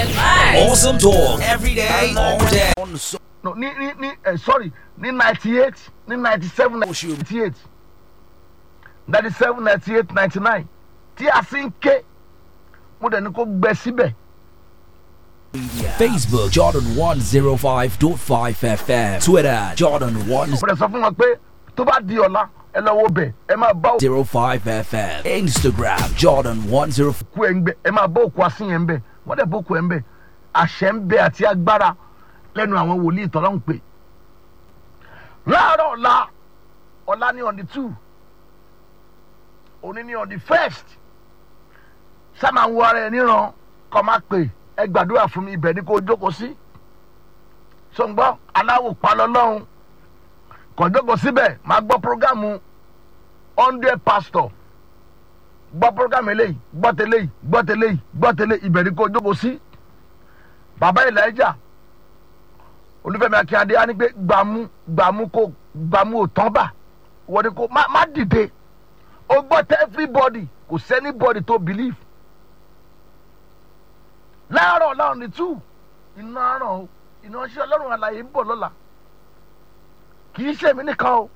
Awesome talk every day, all day. On so- no ní ní ní ẹ sorry ní ninety eight ní ninety seven ninety eight ninety seven ninety eight ninety nine tí a sì ń ké mo dẹ̀ ní kó gbẹ síbẹ̀ Facebook Jordan 105.5 FM. Twitter Jordan mo dẹ̀ sọ fún wọn pé tó bá di ọ̀la ẹ lọ wo bẹ̀ ẹ máa bá 105 FM. Instagram Jordan 10. òkú ẹ̀ ń bẹ̀ ẹ máa bá òkú asín yẹn ń bẹ̀ wọ́n dẹ̀ bá òkú ẹ̀ ń bẹ̀ àṣẹ ń bẹ àti agbára lẹ́nu àwọn wòlíì tọ́lá ń pè láàárọ̀ ọ̀la ọ̀la ní on the two òní ní on the first sábà ń wo ara ẹ níran kọ́ máa pè ẹ gbàdúrà fún mi ibẹ̀ ni kò jókòó sí sọ̀ngbọ́n aláwò palọ́ lọ́hùn kò jókòó síbẹ̀ máa gbọ́ prógámù hundred pastor gbọ́ prógámù eléyìí gbọ́ tẹ́lẹ̀ yìí gbọ́ tẹ́lẹ̀ yìí gbọ́ tẹ́lẹ̀ ibẹ̀ ni kò jókòó sí bàbá ìlàjà olúfẹ́mi akínyàdé á ní pé gbàmú gbàmú kò gbàmú ò tán bà wọ́n ní kò má má dìde ó gbọ́ tẹ́ everybody kò sẹ́ni body tó believe láàárọ̀ láàrún ní two iná àràn o iná ṣe ọlọ́run àlàyé ń bọ̀ lọ́la kì í ṣèmi nìkan o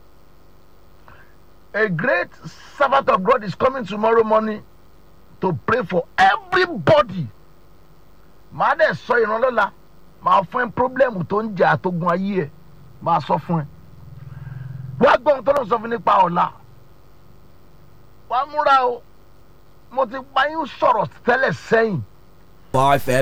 a great servant of God is coming tomorrow morning to pray for everybody màá dẹ̀ sọ ìrànlọ́la màá fún ẹ pírọ́blẹ́mù tó ń jà àtógun ayé ẹ màá sọ fún ẹ wá gbọ́ ohun tó lọ́n sọ fún nípa ọ̀la wá múra o mo ti pa yín sọ̀rọ̀ tẹ́lẹ̀ sẹ́yìn 5